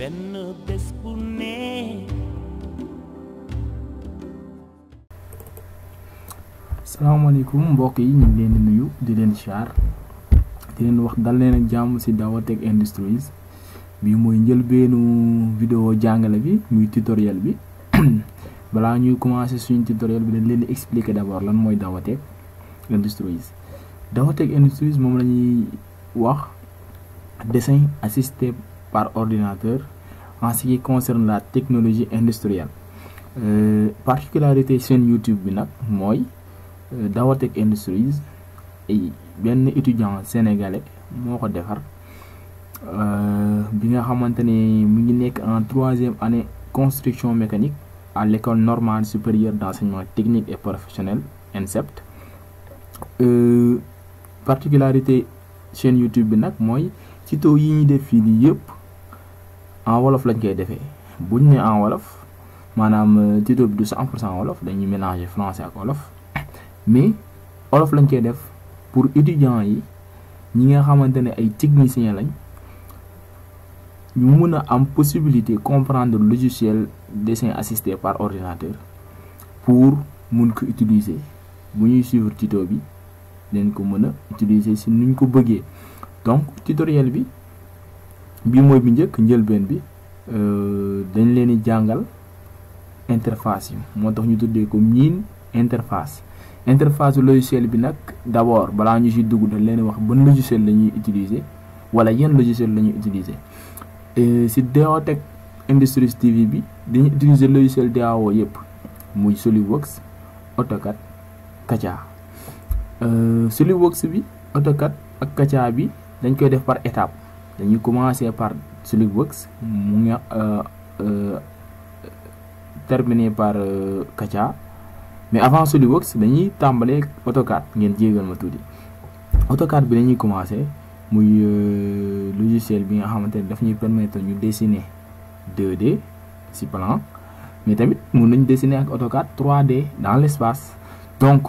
benn bés bu ne salaamaaleykum mbokk yi ñu ngi leen di nuyu di leen char di leen wax dal leen ak jàmm ci Dawatech Industries bi mooy njëlbeenu vidéo jàngale bi muy tutoriel bi balaa ñuy commencer suñu tutoriel bi dañ leen di expliquer d'abord lan mooy Dawatech Industries Dawatech Industries moom la ñuy wax dessin assisté par ordinateur en ce qui concerne la technologie industrielle euh, particularité chaîne YouTube bi nag mooy Dawatech Industries ay benn étudiant sénégalais moo ko defar bi nga xamante ne mu ngi nekk en troisième année construction mécanique à l'école normale supérieure d'enseignement technique et professionnel INSEPT euh, particularité chaîne YouTube bi nag mooy tuto yi ñuy def fii nii yëpp en wolof lañ koy defee buñ ne en wolof maanaam tuto bi du 100 pour cent wolof dañuy mélanger français ak wolof mais wolof lañ koy def pour étudiants yi ñi nga xamante ne ay techniciens lañ ñu mën a am possibilité comprendre logiciel dessin assisté par ordinateur pour mun ko utiliser bu ñuy suivre tuto bi leen ko mën a utiliser si nuñ ko bëggee donc tutoriel bi bii mooy bi njëkk njëlbeen bi dañ leen di jàngal interface yi moo tax ñu tuddee ko miin interface interface logiciel bi nag d'abord balaa ñu ci dugg dañ leen wax ban logiciel la ñuy utiliser wala yan logiciel la ñuy utiliser ci Dawatech Industries TV bi dañuy utiliser logiciel DAO yëpp muy SolidWorks AutoCAD Katia SolidWorks bi AutoCAD ak Katia bi dañ koy def par étape dañuy commencer par SolidWorks mu ngi terminer par Katia mais avant SolidWorks dañuy tàmbalee AutoCAD ngeen jégal ma tuuti AutoCAD bi dañuy commencer muy logiciel bi nga xamante ne daf ñuy permettre ñu dessiner 2D ci plan mais tamit mun nañ dessiner ak AutoCAD 3D dans l'espace donc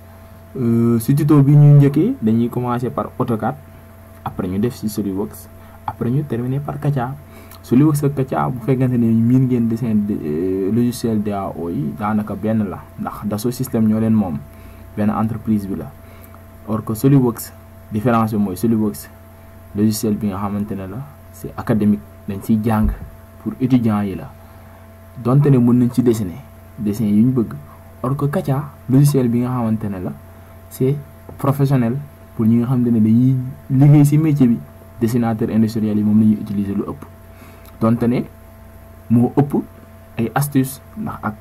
ci tuto bi ñu njëkkee dañuy commencer par AutoCAD après ñu def ci SolidWorks après ñu terminer par Katia SolidWorks ak Katia bu fekkente ne miin ngeen dessin logiciel DAO yi daanaka benn la ndax Dassault Systèmes ñoo leen moom benn entreprise bi la or que SolidWorks différence bi mooy SolidWorks logiciel bi nga xamante ne la c'est académique dañ ciy jàng pour étudiants yi la donte ne mën nañ ci dessiner dessin yu ñu bëgg or que Katia logiciel bi nga xamante ne la c'est professionnel pour ñi nga xamante ne dañuy liggéey ci métier bi dessinateur industriel yi moom la ñuy utiliser lu ëpp donte ne moo ëpp ay astuces ndax ak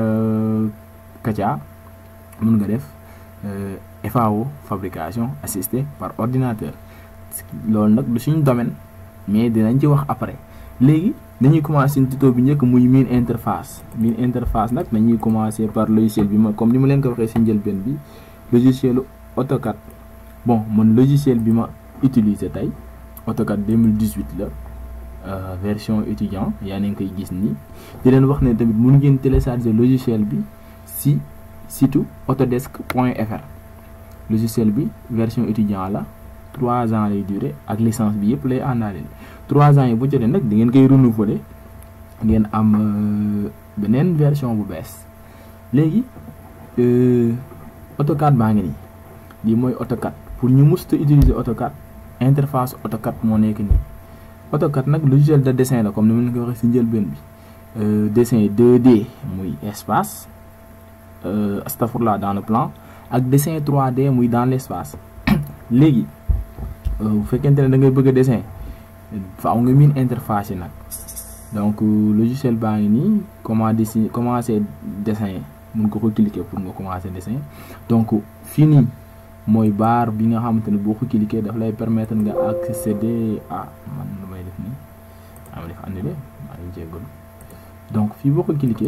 Katia mën nga def FAO fabrication assistée par ordinateur loolu nag du suñu domaine mais dinañ ci wax après léegi dañuy commencer suñu tuto bi njëkk muy miin interface miin interface nag dañuy commencer par logiciel bi ma comme ni ma leen ko waxee ci njëlbeen bi logicielu AutoCAD bon man logiciel bi ma utiliser tey AutoCAD 2018 la Euh, version étudiant yaa ngi koy gis nii di leen wax ne tamit mun ngeen télécharger logiciel bi si site autodesk point fr logiciel bi version étudiant la trois ans lay durer ak licence bi yëpp lay àndaaleel trois ans yi bu jotee nag di ngeen koy renouveler ngeen am euh, beneen version bu bees léegi euh, AutoCAD baa ngi nii lii mooy AutoCAD pour ñu musta utiliser AutoCAD interface AutoCAD moo nekk nii AutoCAD nag logiciel de dessin la comme ni ma leen ko waxee ci njëlbeen bi dessin 2D muy espace astafurlah dans le plan ak dessin 3D muy dans l'espace léegi bu fekkente ne da ngay bëgg a dessin faaw nga miin interface yi nag donc logiciel baa ngi nii comment dessiner commencer dessin mun ko ko cliquer pour nga commencer dessin donc fii nii mooy barre bi nga xamante ne boo ko cliquer daf lay permettre nga accéder à man lu may def nii am def annulé maa ngi jéggalu donc fii boo ko cliquer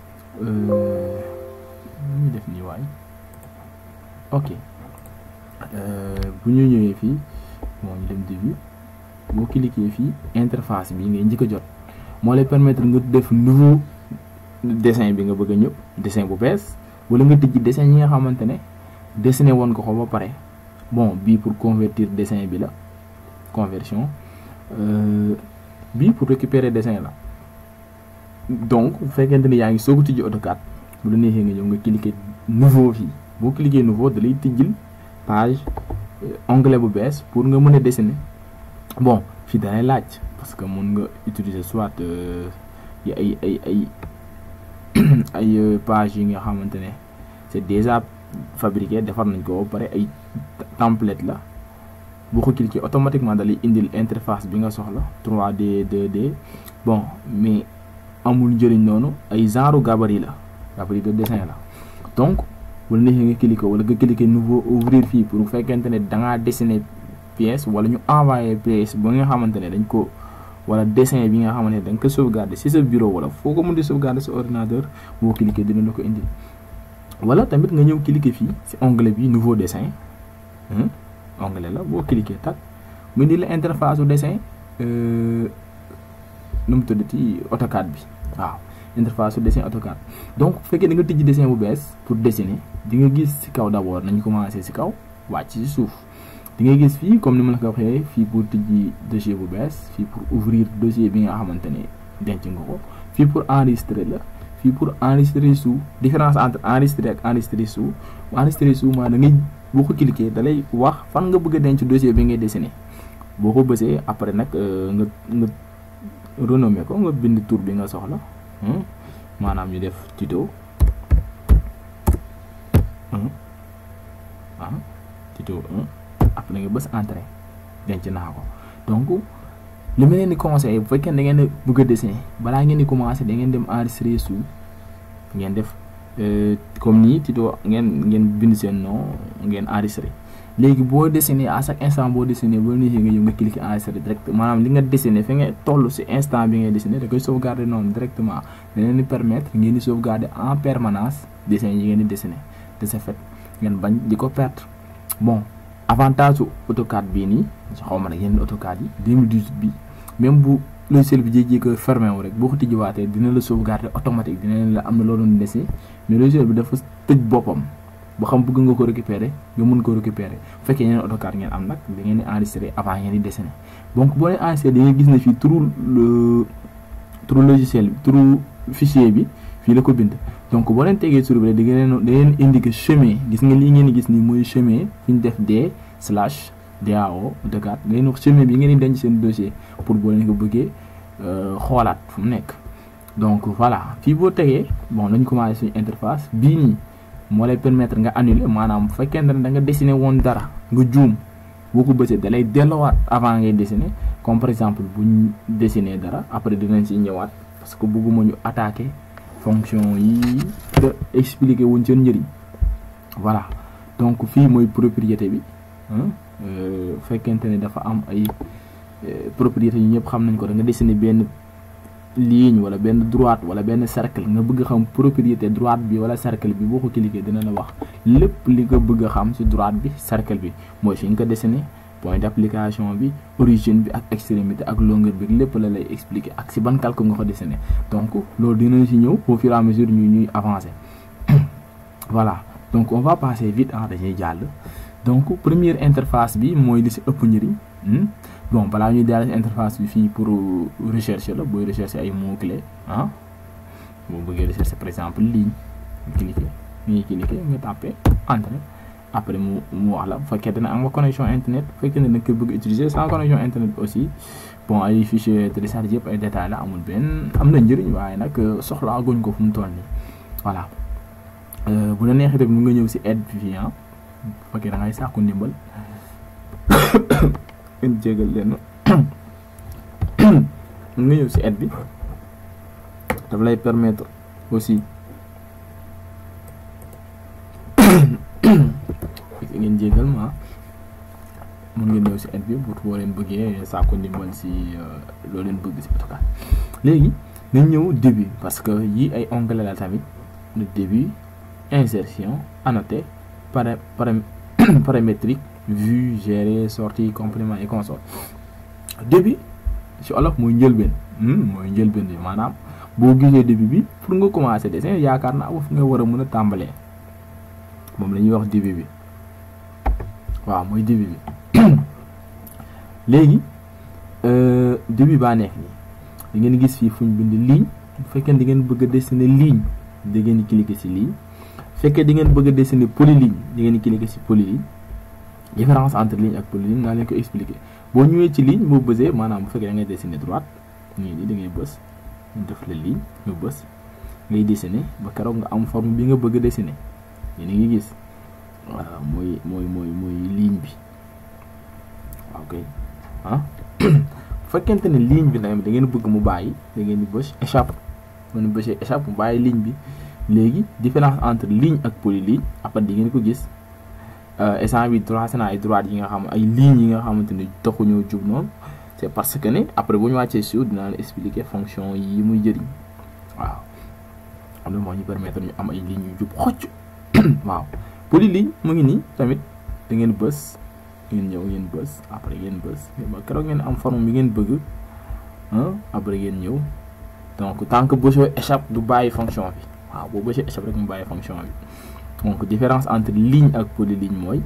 lu ñu def nii waay ok bu ñu ñëwee fii moo ñu dem début boo cliquer fii interface bi ngay njëkk a jot moo lay permettre nga def nouveau dessin bi nga bëgg a ñëw dessin bu bees wala nga tijji dessin yi nga xamante ne dessiné woon ko ko ba pare bon bii pour convertir dessin bi la conversion bii pour récupérer dessin la donc bu fekkente ni yaa ngi soog a tijji AutoCAD bu la neexee nga ñëw nga cliquer nouveau fii boo cliquer nouveau da lay tijjil page onglet bu bees pour nga mën a dessiner bon fii dalay laaj parce que mun nga utiliser soit yi ay ay ay ay page yi nga xamante ne c'est déjà fabriqué defar nañ ko ba pare ay template la boo ko cliquer automatiquement dalay indil interface bi nga soxla 3D 2D bon mais amul njëriñ noonu ay genre gabarit la gabarit de dessin la donc wala neexee nga cliquer wala nga cliquer nouveau ouvrir fii pour fekkente ne da ngaa dessiner pièce wala ñu envoyer pièce ba nga xamante ne dañ ko wala dessin bi nga xamante ne da nga ko sauvegarder ci sa bureau wala foo ko mën di sauvegarder sa ordinateur boo cliquer dina la ko indil wala tamit nga ñëw cliquer fii ci onglet bi nouveau dessin onglet la boo cliquer tak mu indi la interface su dessin nu mu tuddati AutoCAD bi waaw interface su dessin AutoCAD donc bu fekkee da nga tijji dessin bu bees pour dessiner di nga gis ci kaw d'abord nañu commencer ci kaw wàcc ci suuf di nga gis fii comme ni ma la ko waxee fii pour tijji dossier bu bees fii pour ouvrir dossier bi nga xamante ne denc nga ko fii pour enregistrer la fii pour enregistrer sous différence entre enregistrer ak enregistrer sous enregistrer sous maa da ngay boo ko cliquer da lay wax fan nga bëgg a denc dossier bi ngay dessiner boo ko bësee après nag nga nga renommer ko nga bind tur bi nga soxla maanaam ñu def tuto ah tuto après nga bës entrée denc naa ko donc li ma leen di conseillé bu fekkee da ngeen bëgg a dessiner balaa ngeen di commencer da ngeen dem enregistrer sous ngeen def comme nii tuto ngeen ngeen bind seen nom ngeen enregistrer léegi boo dessiner à chaque instant boo dessiner boo neexee nga ñëw nga cliquer enregistrer direct maanaam li nga dessiner fi nga toll ci instant bi ngay dessiner da koy sauvegarder noonu directement da leen di permettre ngeen di sauvegarder en permanence dessin yi ngeen di dessiner de ce fait ngeen bañ di ko perdre bon avantage su AutoCAD bii nii xaw ma nag yeneen AutoCAD yi 2018 bi même bu logiciel bi jékki-jékki fermé wu rek boo ko tijjiwaatee dina la sauvegarder automatique dina leen la am na loo doon dessiner mais logiciel bi dafa tëj boppam. ba xam bëgg nga ko récupérer nga mën ko récupérer bu fekkee yeneen AutoCAD ngeen am nag da ngeen di enregistrer avant ngeen di dessiner donc boo leen enregistrer da ngeen gis ne fii turu turu logiciel bi turu fichier bi fii la ko bind donc boo leen tegee sur bi da ngeen da ngeen indiquer chemin gis nga lii ngeen di gis nii mooy chemin fi ñu def d slash dao AutoCAD da ngeen wax chemin bi ngeen di denc seen dossier pour boo leen ko bëggee xoolaat fu mu nekk donc voilà fii boo tegee bon lañ commencé suñu interface bii nii moo lay permettre nga annuler maanaam bu fekkente ne da nga dessiner woon dara nga juum boo ko bësee da lay delloowaat avant ngay dessiner comme par exemple bu ñu dessiner dara après dinañ ci ñëwaat parce que bëgguma ñu attaquer fonction yi te expliquer wuñ seen njëriñ voilà donc fii mooy propriété bi fekkente ne dafa am ay propriété yi ñëpp xam nañ ko da nga dessiner benn ligne wala benn droite wala benn cercle nga bëgg xam propriété droite bi wala cercle bi boo ko cliquer dina la wax lépp li nga bëgg a xam ci droite bi cercle bi mooy fi nga ko dessiné point d'application bi origine bi ak extrémité ak longueur bi lépp la lay expliquer ak ci ban calcul nga ko dessiné donc loolu dinañ ci ñëw au fur et à mesure ñu ñuy avancer voilà donc on va passer vite ah dañuy jàll donc première interface bi mooy li ci ëpp njëriñ bon balaa ñuy daal interface bi fii pour rechercher la booy rechercher ay mots clés ah boo bëggee rechercher par exemple ligne cliquer ñuy cliquer nga tapé entrée après mu mu wax la bu fekkee dina am nga connexion internet bu fekkee ne da nga koy bëgg utiliser sans connexion internet bi aussi bon ay fichier télécharge yëpp ay détails la amul benn am na njëriñ waaye nag soxlaa guñ ko fu mu toll nii voilà bu la neexee tamit mu nga ñëw ci aide bi fii ah bu fekkee da ngay sàkku ndimbal ngeen jégal leen nga ñëw ci aide bi daf lay permettre aussi ngeen jégal ma mun ngeen ñëw ci aide bi pour boo leen bëggee sàkku ndimbal ci loo leen bëgg ci AutoCAD léegi nañ ñëw début parce que yi ay onglet la tamit le début insertion annoté para paramétrique vue gérer sortie complément et console début ci olof mooy njëlbeen mooy njëlbeen bi maanaam boo gisee début bi pour nga commencer dessin yaakaar naa fu nga war a mën a tàmbalee moom la ñuy wax début bi waaw mooy début bi léegi début baa nekk nii di ngeen gis fii fu ñu bind ligne bu fekkee di ngeen bëgg a dessiner ligne da ngeen di cliquer ci ligne fekkee di ngeen bëgg a dessiner polyligne di ngeen di cliquer ci polyligne différence entre ligne ak polyligne naa leen ko expliquer boo ñëwee ci ligne boo bësee maanaam bu fekkee da ngay dessiner droite nii nii da ngay bës ñu def la ligne nga bës ngay dessiner ba keroog nga am forme bi nga bëgg a dessiner yéen a ngi gis waaw mooy mooy mooy mooy ligne bi waaw kay ah bu fekkente ne ligne bi nag da ngeen bëgg mu bàyyi da ngeen di bës échappe ngeen bësee échappe mu bàyyi ligne bi léegi différence entre ligne ak polyligne après di ngeen ko gis instant bi tracé naa ay droite yi nga xam ay lignes yi nga xamante ne taxuñoo jub noonu c'est parce que ne après bu ñu wàccee suuf dinaa la expliquer fonction yi muy jëriñ waaw am na moo ñu permettre ñu am ay lignes yu jub xocc waaw polyligne mu ngi nii tamit da ngeen bës ngeen ñëw ngeen bës après ngeen bës ba keroog ngeen am forme bi ngeen bëgg après ngeen ñëw donc tant que bësoo échappe du bàyyi fonction bi waaw boo bësee échappe rek mu bàyyi fonction bi donc différence entre ligne ak polyligne mooy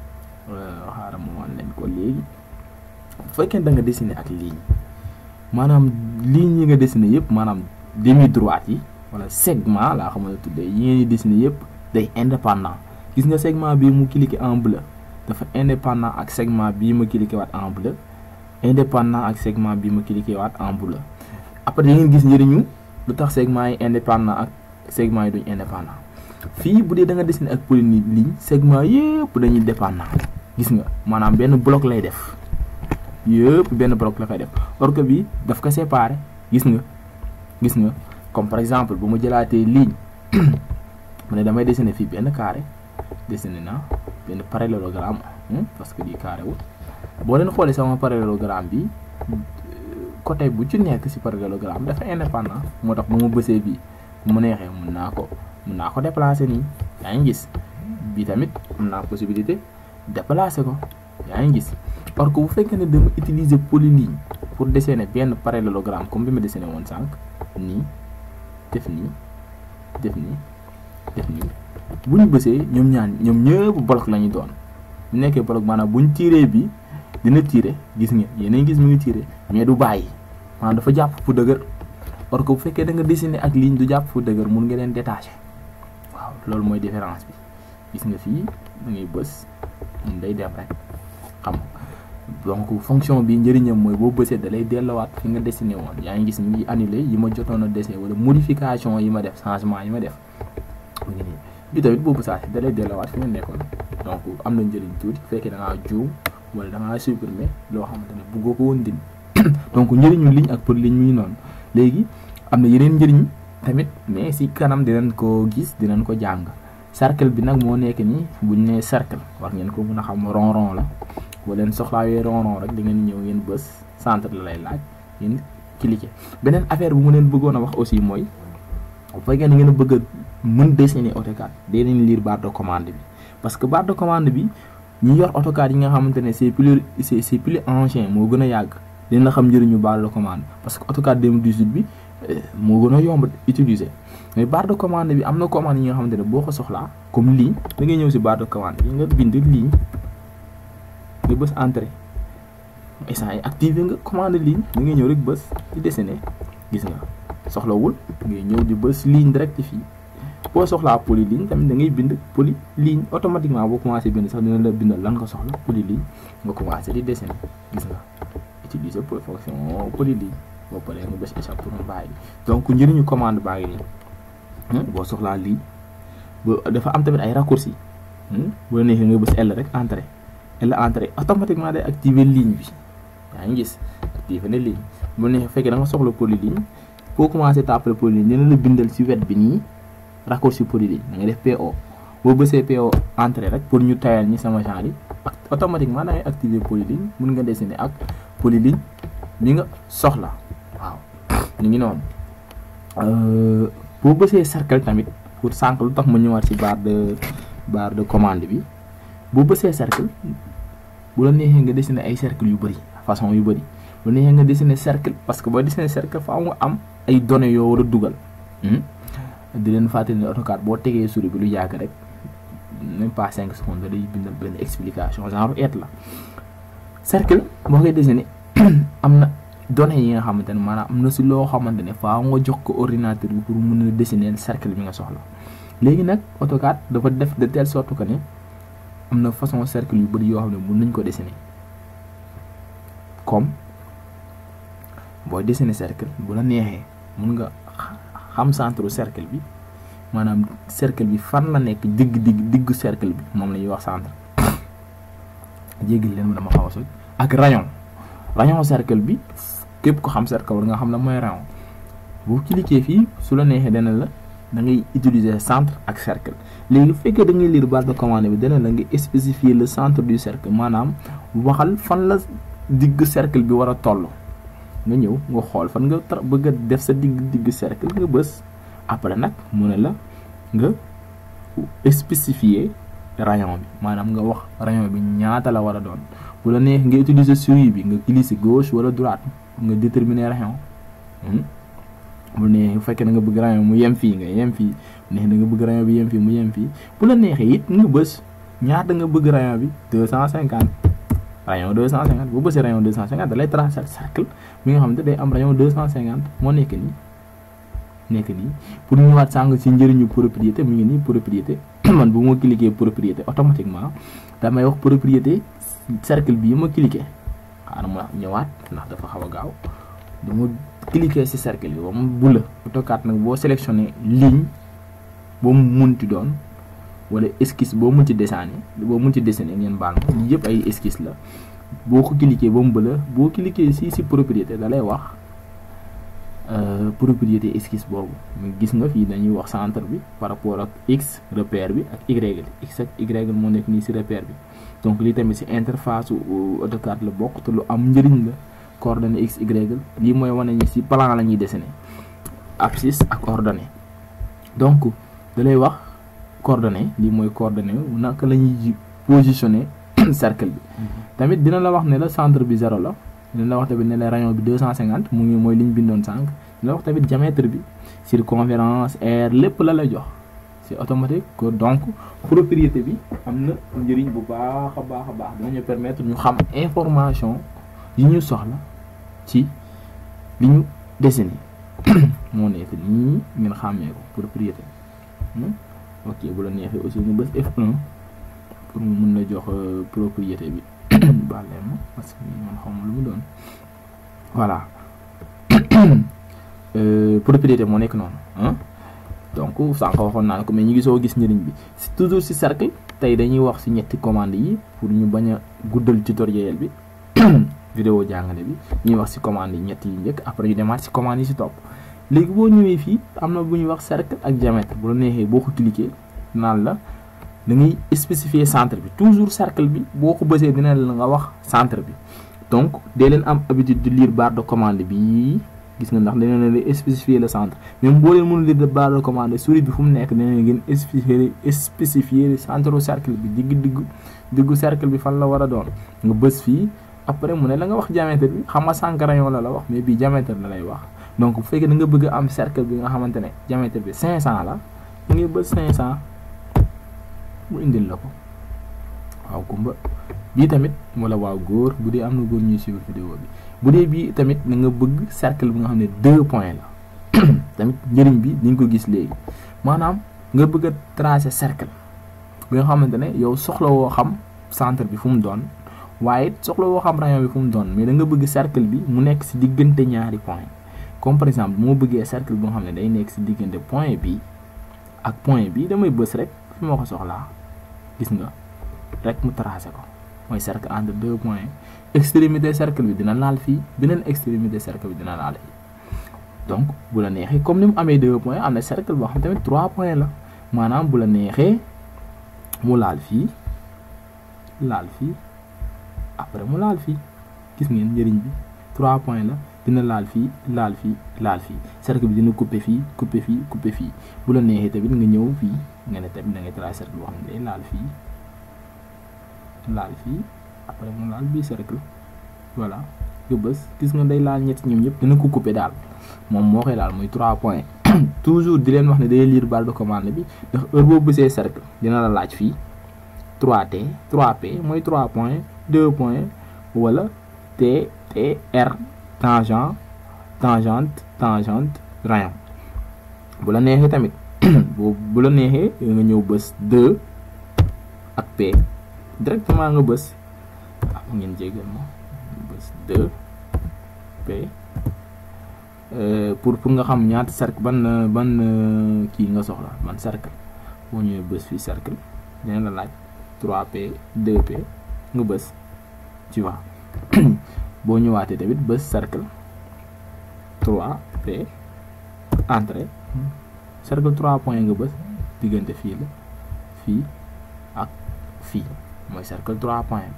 xaaral ma wan leen ko léegi bu fekkee da nga dessiner ak ligne maanaam ligne yi nga dessiner yëpp maanaam demi droite yi wala segment laa xam ne tuddee yi ngeen di dessiner yëpp day indépendant gis nga segment bii mu cliqué en bleu dafa indépendant ak segment bii ma cliqué waat en bleu indépendant ak segment bii ma cliqué waat en bleu après da ngeen gis njëriñu lu tax segment yi indépendant ak segment yi duñ indépendant fii bu dee da nga dessiner ak polyligne segment yëpp dañuy dépendant gis nga maanaam benn bloc lay def yëpp benn bloc la koy def or que bi daf ko séparer gis nga gis nga comme par exemple bu ma jëlaatee ligne mu ne damay dessiner fii benn carré dessiner naa benn parallélogramme parce que di carré wul boo leen xoolee sama parallélogramme bi côté bu ci nekk ci parallélogramme dafa indépendant moo tax bu ma bësee bii bu ma neexee mun naa ko mun naa ko déplacer nii yaa ngi gis bi tamit am naa possibilité déplacer ko yaa ngi gis parce que bu fekkee ne dama utiliser polyligne pour dessiner benn parallélogramme comme bi ma dessiné woon sànq nii def nii def nii def nii bu ñu bësee ñoom ñaan ñoom ñëpp bloc la ñu doon bu nekkee bloc maanaam bu ñu tiré bi dina tiré gis nga yéen gis mu ngi tiré mais du bàyyi maanaam dafa jàpp fu dëgër parce que bu fekkee da nga dessiner ak ligne du jàpp fu dëgër mun nga leen détacher waaw loolu mooy différence bi gis nga fii da ngay bës mun day dem rek xam donc fonction bi njëriñam mooy boo bësee da lay delluwaat fi nga dessiné woon yaa ngi gis mi ngi annulé yi ma jotoon a dessiné wala modification yi ma def changement yi ma def mu ngi nii bi tamit boo bësaatee da lay delluwaat fi nga nekkoon donc am na njëriñ tuuti bu fekkee da ngaa juum wala da ngaa supprimer loo xamante ne bëggoo ko woon dindi donc njëriñu ligne ak polyligne mi ngi noonu léegi am na yeneen njëriñ tamit mais si kanam dinañ ko gis dinañ ko jàng cercle bi nag moo nekk nii buñ nee cercle war ngeen ko mën a xam rond rond la boo leen soxlaawee rond rond rek da ngeen ñëw ngeen bës centre la lay laaj ngeen cliquer beneen affaire bu mu leen bëggoon a wax aussi mooy bu fekkee ne ngeen bëgg a mën dessiner AutoCAD day nañ lire barre de commande bi parce que barre de commande bi ñi yor AutoCAD yi nga xamante ne c'est plus c'est c'est plus ancien moo gën a yàgg dina xam njëriñu barre de commande parce que AutoCAD 2018 bi moo gën a yomb utiliser mais barre de commande bi am na commande yi nga xamante ne boo ko soxlaa comme ligne da ngay ñëw si barre de commande bi nga bind ligne nga bës entrée instant yi activé nga commande ligne da ngay ñëw rek bës di dessiner gis nga soxlawul ngay ñëw di bës ligne direct fii boo soxlaa polyligne tamit da ngay bind polyligne automatiquement boo commencé bind sax dina la bindal lan nga soxla polyligne nga commencé di dessiner gis nga utiliser pour fonction polyligne boo paree nga bës échappe pour mu bàyyi donc njëriñu commande baa ngi nii boo soxlaa lii ba dafa am tamit ay raccourcis bu la neexee nga bës L rek entrée L entrée automatiquement day activer ligne bi yaa ngi gis activer na ligne bu la neexee fekkee da nga soxla polyligne boo commencé tàppale polyligne dina la bindal ci wet bi nii raccourci polyligne da ngay def PO boo bësee PO entrée rek pour ñu tayal ñi sama genre yi automatiquement da ngay activer polyligne mun nga dessiner ak polyligne bi nga soxla waaw ñu ngi noonu boo bësee cercle tamit pour sànq lu tax ma ñëwaat ci barre de barre de commande bi boo bësee cercle bu la neexee nga dessiner ay cercle yu bëri façon yu bëri bu la neexee nga dessiner cercle parce que boo dessiner cercle faaw nga am ay données yoo war a dugal di leen fàttali ne AutoCAD boo tegee souris bi lu yàgg rek même pas cinq secondes day bindal benn explication genre et la cercle boo koy dessiner am na données yi nga xamante ne maanaam am na si loo xamante ne faaw nga jox ko ordinateur bi pour mën a dessiner cercle bi nga soxla léegi nag AutoCAD dafa def de telle sorte que ne am na façon cercle yu bëri yoo xam ne mën nañ ko dessiner comme booy dessiner cercle bu la neexee mun nga xam centre cercle bi maanaam cercle bi fan la nekk digg digg diggu cercle bi moom la ñuy wax centre jéggal leen ma dama xaw a soj ak rayon rayon cercle bi képp ko xam cercle war nga xam la mooy rayon boo cliquer fii su la neexee dana la da ngay utiliser centre ak cercle léegi bu fekkee da ngay lire barre de commande bi dana la nga spécifier le centre du cercle maanaam waxal fan la digg cercle bi war a toll nga ñëw nga xool fan nga tra bëgg a def sa digg digg cercle nga bës après nag mu ne la nga spécifier rayon bi maanaam nga wax rayon bi ñaata la war a doon bu la neex nga utiliser souris bi nga glisser gauche wala droite nga déterminer rayon bu neexee bu fekkee da nga bëgg rayon mu yem fii nga yem fii bu neexee da nga bëgg rayon bi yem fii mu yem fii bu la neexee it nga bës ñaata nga bëgg rayon bi deux cent cinquante rayon deux cent cinquante boo bësee rayon deux cent cinquante da lay tracer cercle bi nga xam ne day am rayon deux cent cinquante moo nekk nii nekk nii pour ñëwaat sàng ci njëriñu propriété mu ngi nii propriété man bu ma cliquer propriété automatiquement damay wax propriété cercle bii ma cliquer xaaral ma ñëwaat ndax dafa xaw a gaaw dama cliquer ci cercle bi ba mu bula AutoCAD nag boo sélectionné ligne boo mu munti doon wala esquisse boo mun ci dessiner boo mun ci dessiner ngeen baal ma lii yëpp ay esquisse la boo ko cliquer ba mu bëla boo cliquer ci ci propriété da lay wax propriété esquisse boobu gis nga fii dañuy wax centre bi par rapport ak x repère bi ak y x ak y moo nekk nii ci repère bi donc lii tamit ci interface AutoCAD la bokk te lu am njëriñ la coordonnées x y lii mooy wane ni ci plan la ñuy dessiner abscisse ak ordonnée donc da lay wax coordonnée lii mooy coordonnée naka la ñuy positionner cercle bi tamit dina la wax ne la centre bi zéro la dina la wax tamit ne la rayon bi deux cent cinquante mu ngi mooy li ñu bindoon sànq dina la wax tamit diamètre bi circonférence aire lépp la lay jox c'est automatique que donc propriété bi am na njëriñ bu baax a baax a baax dinañu permettre ñu xam information yi ñu soxla ci li ñu dessiné moo nekk nii ngeen xàmmee ko propriété ok bu la neexee aussi nga bës F1 pour mu mën la jox propriété bi bàllee ma parce que man xawma lu mu doon voilà propriété moo nekk noonu ah donc sànq waxoon naa ko mais ñu ngi soo gis njëriñ bi toujours ci cercle tey dañuy wax ci ñetti commande yi pour ñu bañ a guddal tutoriel bi vidéo jàngale bi ñuy wax ci commande yi ñett yi njëkk après ñu demaat ci commande yi ci topp léegi boo ñëwee fii am na bu ñuy wax cercle ak diamètre bu la neexee boo ko cliquer naan la da ngay spécifier centre bi toujours cercle bi boo ko bësee dina la nga wax centre bi donc dee leen am habitude de lire barre de commande bi gis nga ndax dina leen spécifier le centre même boo leen mënul lire barre de commande souris bi fu mu nekk dina leen ngeen spécifier spécifier centre cercle bi digg diggu diggu cercle bi fan la war a doon nga bës fii après mu ne la nga wax diamètre bi xam nga cinq rayon la la wax mais bii diamètre la lay wax donc bu fekkee da nga bëgg am cercle bi nga xamante ne diamètre bi 500 la mu ngi bës 500 mu indil la ko waaw kumba bii tamit wala waaw góor bu dee am na góor ñuy suivre vidéo bi bu dee bii tamit da nga bëgg cercle bi nga xam ne deux points la tamit njëriñ bi di nga ko gis léegi maanaam nga bëgg a tracer cercle bi nga xamante ne yow soxla woo xam centre bi fu mu doon waaye soxla woo xam rayon bi fu mu doon mais da nga bëgg cercle bi mu nekk ci diggante ñaari point comme par exemple moo bëggee cercle bi nga xam ne day nekk ci diggante point bi ak point bi damay bës rek fi ma ko soxlaa gis nga rek mu tracé ko mooy cercle entre deux points extrémité cercle bi dina laal fii beneen extrémité cercle bi dina laal fii donc bu la neexee comme ni mu amee deux points am na cercle boo xam tamit trois points la maanaam bu la neexee mu laal fii laal fii après mu laal fii gis ngeen njëriñ bi trois points la dina laal fii laal fii laal fii cercle bi dina couper fii couper fii couper fii bu la neexee tamit nga ñëw fii nga ne tamit da ngay tracer cercle boo xam ne day laal fii laal fii après mu laal bii cercle voilà nga bës gis nga day laal ñetti ñoom ñëpp dina ko couper daal moom moo koy laal muy trois points toujours di leen wax ne day lire barre de commande bi ndax heure boo bësee cercle dina la laaj fii 3T 3P mooy 3 points 2 points wala T T R tangent tangente tangente rayon bu la neexee tamit bu bu la neexee nga ñëw bës 2 ak P directement nga bës ah ngeen jégal ma bës 2 P pour pour nga xam ñaata cercle ban ban kii nga soxla ban cercle boo ñëwee bës fii cercle dina la laaj 3P 2P nga bës tu vois boo ñëwaatee tamit bës cercle 3P entrée cercle 3 point nga bës diggante fii la fii ak fii mooy cercle 3 point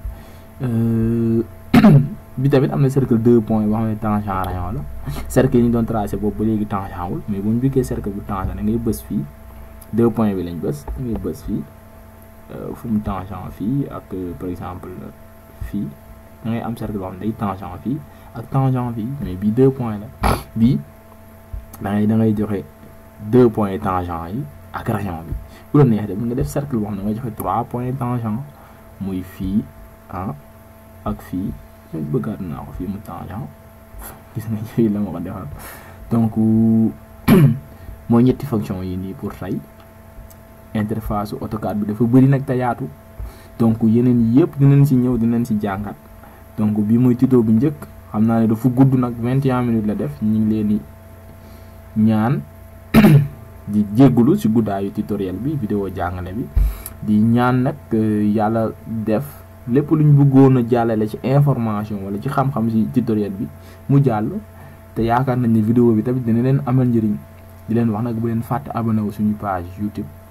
bi tamit am na cercle 2 point boo xam ne tangent rayon la cercle yi ñu doon tracé boobu ba léegi tangent wul mais bu ñu bikkee cercle bu tangent da ngay bës fii 2 point bi lañ bës da ngay bës fii fu mu tangent fii ak par exemple fii da ngay am cercle boo xam ne day tangent fii ak tangent fii mais bii 2 point la bii da ngay da ngay joxe 2 point tangent yi ak rayon bi bu la neexee nga def cercle boo xam ne da ngay joxe 3 point tangent muy fii ah ak fii bëggaat naa ko fii mu tangent gis nga fii la ma ko defal donc mooy ñetti fonction yi nii pour tey interface AutoCAD bi dafa bëri nag te yaatu donc yeneen yëpp dinañ si ñëw dinañ si jàngat donc bi mooy tuto bu njëkk xam naa ne dafa gudd nag 21 minutes la def ñu ngi leen di ñaan di jéggulu si guddaayu tutoriel bi vidéo jàngale bi di ñaan nag yàlla def lépp lu ñu bëggoon a jàllale ci information wala ci xam-xam ci tutoriel bi mu jàll te yaakaar nañ ne vidéo bi tamit dina leen amal njëriñ di leen wax nag bu leen fàtte abonné wu suñu page YouTube